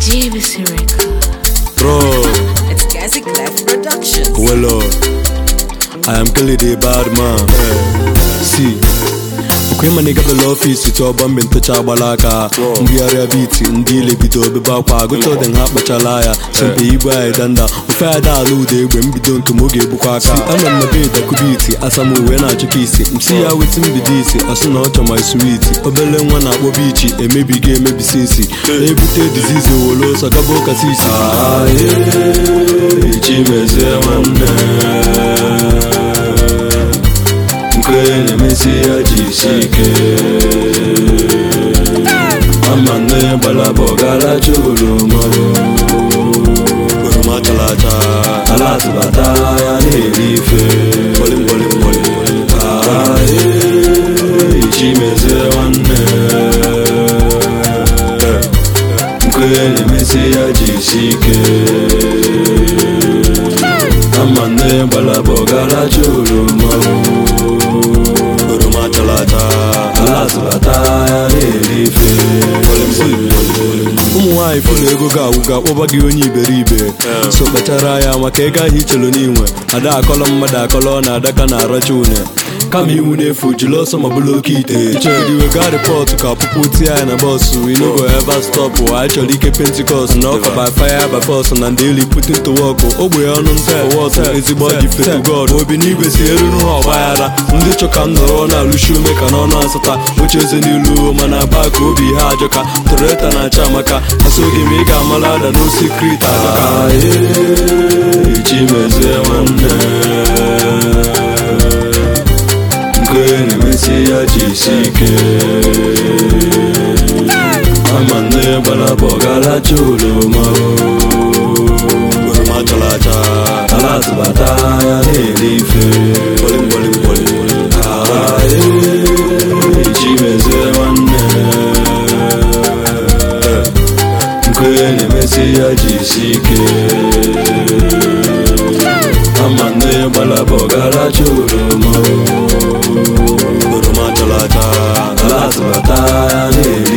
JVC Record. Bro, It's Gazi Clef Productions. well, uh, I am Kelly the bad man. See, okwe ma nigga bela ọfisi tụọ mgbe ntụcha agbala aka mbigharịa biti ndị ile bido obebe akwa agụcha dị ha kpachala ya sempe igwe anyị danda ofe anyị da ala ụda egbe mbido ntụ ma oge egbukwa aka anọ m na be dakubiti asam uwe na-achụka isi msi ya weti mbido isi asụ na ọchọ my sweet obele nwa na-akpọ bichi emebiga emebisi isi na-ebute dizizi owolo ọsọ gaba ụka sisi chimezie nwanne nke na-emesi ya jisi ike ama nne gbalaba ọgaracha oroma oroma chara acha ala atụbata ya na-eri ife chimezie nwanne nke na-emesi ya jisi ike ama nne gbalaba ọgaracha oroma oroma chara acha ala zụlata ya na-eri ife ụmụ nwaanyị fụ na ego ga-agwụ ga-akpọba gị onye iberibe so kpachara ya maka ego ahụ ichelu n'inwe ada akọlọ mmadụ akọlọ na adaka na aracha une kama iwu na-efu jiri ọsọ ma bụrụ oke ite chọrọ iwe gaa rịpọtụ ka ọpụpụ tie ya na bọsụ inogo eva stọpụ anyị chọrọ ike pentikọst na ọka by fire by force na ndị eli putin to work ogbe ọnụ nta wọt ezigbo dị fetu god obi n'igwe si eruru ha ọgbaghara ndị chọ ka m nọrọ na-alụshi ume ka n'ọnụ asata oche eze n'ilu mana ba ka obi ha ajọka toreta na-acha amaka asoghị m ị ga-amala ada n'osikrit ajọka chimezie nwanne nke na-emesi ya jisi ike ama nne gbalaba ọgaracha oroma oroma chara acha ala atụbata ya na-eri ife chimezie nwanne nke na-emesi ya jisi ike ama nne gbalaba ọgaracha oroma oroma chara acha ala atụbata ya na-eri